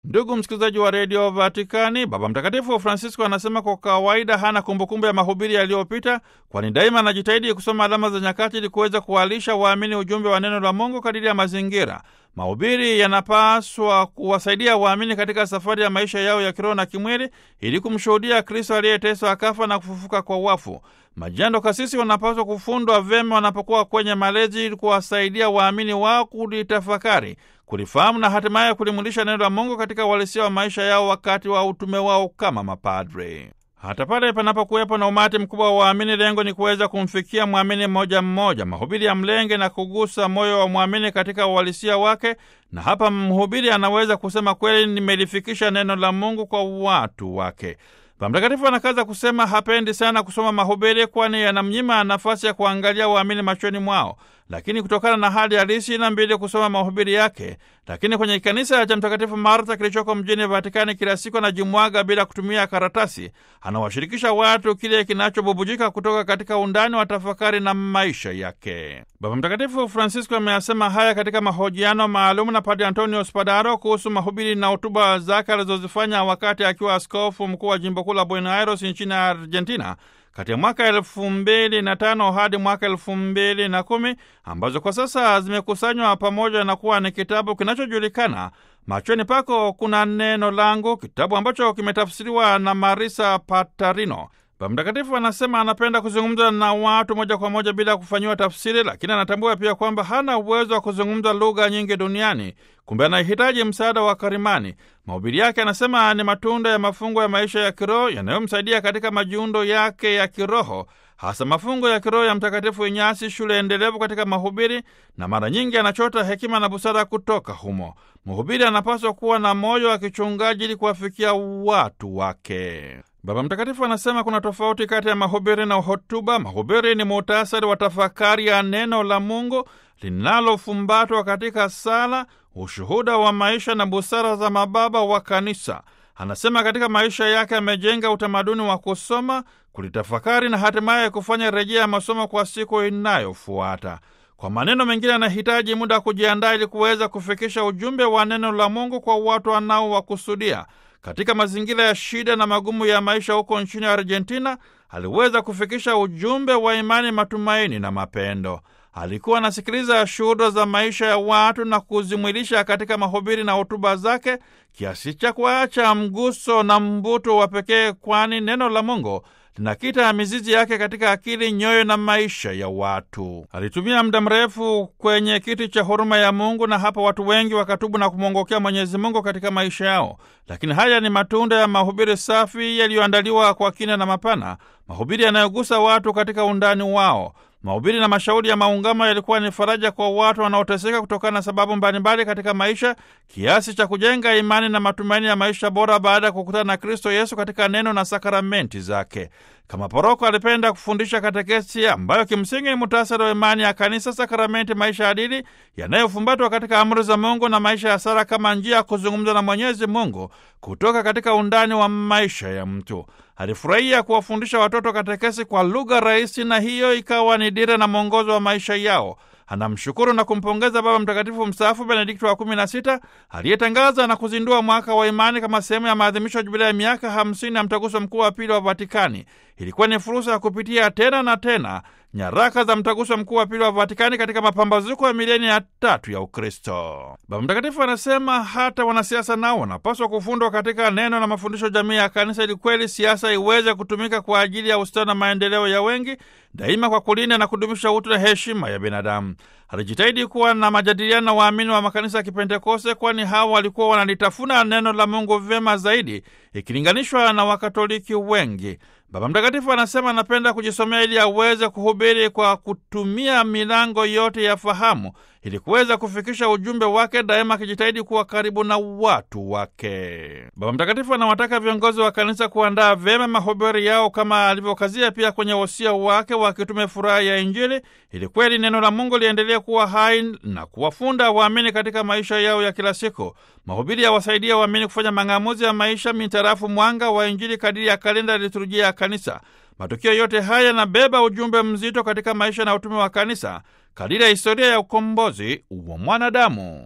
Ndugu msikilizaji wa redio Vatikani, Baba Mtakatifu Francisco anasema kwa kawaida hana kumbukumbu ya mahubiri yaliyopita, kwani daima anajitahidi kusoma alama za nyakati ili kuweza kuwalisha waamini ujumbe wa neno la Mungu kadiri ya mazingira. Mahubiri yanapaswa kuwasaidia waamini katika safari ya maisha yao ya kiroho na kimwili ili kumshuhudia Kristo aliyeteswa akafa na kufufuka kwa wafu. Majando kasisi wanapaswa kufundwa vyema wanapokuwa kwenye malezi ili kuwasaidia waamini wao kulitafakari, kulifahamu na hatimaye kulimulisha neno la Mungu katika uhalisia wa maisha yao wakati wa utume wao kama mapadre. Hata pale panapokuwepo na umati mkubwa wa waamini, lengo ni kuweza kumfikia mwamini mmoja mmoja. Mahubiri ya mlenge na kugusa moyo wa mwamini katika uhalisia wake, na hapa mhubiri anaweza kusema kweli, nimelifikisha neno la Mungu kwa watu wake. Baba Mtakatifu anakaza kusema hapendi sana kusoma mahubiri, kwani yanamnyima nafasi ya kuangalia waamini machoni mwao, lakini kutokana na hali halisi inabidi kusoma mahubiri yake. Lakini kwenye kanisa cha Mtakatifu Marta kilichoko mjini Vatikani, kila siku anajimwaga bila kutumia karatasi, anawashirikisha watu kile kinachobubujika kutoka katika undani wa tafakari na maisha yake. Baba Mtakatifu Francisco ameyasema haya katika mahojiano maalum na Padre Antonio Spadaro kuhusu mahubiri na hotuba zake alizozifanya wakati akiwa askofu mkuu wa jimbo kuu la Buenos Aires nchini Argentina kati ya mwaka elfu mbili na tano hadi mwaka elfu mbili na kumi ambazo kwa sasa zimekusanywa pamoja na kuwa ni kitabu kinachojulikana Machoni pako kuna neno langu, kitabu ambacho kimetafsiriwa na Marisa Patarino. Baba Mtakatifu anasema anapenda kuzungumza na watu moja kwa moja bila kufanyiwa tafsiri, lakini anatambua pia kwamba hana uwezo wa kuzungumza lugha nyingi duniani. Kumbe anahitaji msaada wa karimani. Mahubiri yake, anasema, ni matunda ya mafungo ya maisha ya kiroho yanayomsaidia katika majiundo yake ya kiroho, hasa mafungo ya kiroho ya Mtakatifu Inyasi, shule endelevu katika mahubiri, na mara nyingi anachota hekima na busara kutoka humo. Mhubiri anapaswa kuwa na moyo wa kichungaji ili kuwafikia watu wake. Baba Mtakatifu anasema kuna tofauti kati ya mahubiri na hotuba. Mahubiri ni muhtasari wa tafakari ya neno la Mungu linalofumbatwa katika sala, ushuhuda wa maisha na busara za mababa wa Kanisa. Anasema katika maisha yake amejenga utamaduni wa kusoma, kulitafakari na hatimaye kufanya rejea ya masomo kwa siku inayofuata. Kwa maneno mengine, anahitaji muda wa kujiandaa ili kuweza kufikisha ujumbe wa neno la Mungu kwa watu anaowakusudia. Katika mazingira ya shida na magumu ya maisha huko nchini Argentina, aliweza kufikisha ujumbe wa imani, matumaini na mapendo. Alikuwa anasikiliza shuhuda za maisha ya watu na kuzimwilisha katika mahubiri na hotuba zake, kiasi cha kuacha mguso na mbuto wa pekee, kwani neno la Mungu linakita mizizi yake katika akili, nyoyo na maisha ya watu. Alitumia muda mrefu kwenye kiti cha huruma ya Mungu, na hapa watu wengi wakatubu na kumwongokea Mwenyezi Mungu katika maisha yao. Lakini haya ni matunda ya mahubiri safi yaliyoandaliwa kwa kina na mapana, mahubiri yanayogusa watu katika undani wao. Mahubiri na mashauri ya maungamo yalikuwa ni faraja kwa watu wanaoteseka kutokana na sababu mbalimbali katika maisha, kiasi cha kujenga imani na matumaini ya maisha bora baada ya kukutana na Kristo Yesu katika neno na sakramenti zake. Kama poroko, alipenda kufundisha katekesi ambayo kimsingi ni muhtasari wa imani ya Kanisa, sakramenti, maisha adili yanayofumbatwa katika amri za Mungu na maisha ya sala kama njia ya kuzungumza na Mwenyezi Mungu kutoka katika undani wa maisha ya mtu. Alifurahia kuwafundisha watoto katekesi kwa lugha rahisi, na hiyo ikawa ni dira na mwongozo wa maisha yao. Anamshukuru na kumpongeza Baba Mtakatifu mstaafu Benedikto wa kumi na sita aliyetangaza na kuzindua mwaka wa imani kama sehemu ya maadhimisho ya jubilei ya miaka hamsini ya mtaguso mkuu wa pili wa Vatikani. Ilikuwa ni fursa ya kupitia tena na tena nyaraka za mtaguso mkuu wa pili wa Vatikani katika mapambazuko ya mileni ya tatu ya Ukristo. Baba Mtakatifu anasema hata wanasiasa nao wanapaswa kufundwa katika neno na mafundisho jamii ya Kanisa, ili kweli siasa iweze kutumika kwa ajili ya ustawi na maendeleo ya wengi, daima kwa kulinda na kudumisha utu na heshima ya binadamu. Alijitahidi kuwa na majadiliano na waamini wa makanisa ya Kipentekoste, kwani hawa walikuwa wanalitafuna neno la Mungu vyema zaidi ikilinganishwa na Wakatoliki wengi. Baba Mtakatifu anasema anapenda kujisomea ili aweze kuhubiri kwa kutumia milango yote ya fahamu ili kuweza kufikisha ujumbe wake, daima akijitahidi kuwa karibu na watu wake. Baba Mtakatifu anawataka viongozi wa kanisa kuandaa vyema mahubiri yao kama alivyokazia pia kwenye wosia wake wa kitume Furaha ya Injili, ili kweli neno la Mungu liendelee kuwa hai na kuwafunda waamini katika maisha yao ya kila siku. Mahubiri yawasaidia waamini kufanya mang'amuzi ya maisha mitarafu mwanga wa Injili kadiri ya kalenda ya liturujia ya kanisa. Matukio yote haya yanabeba ujumbe mzito katika maisha na utume wa kanisa kadiri ya historia ya ukombozi wa mwanadamu.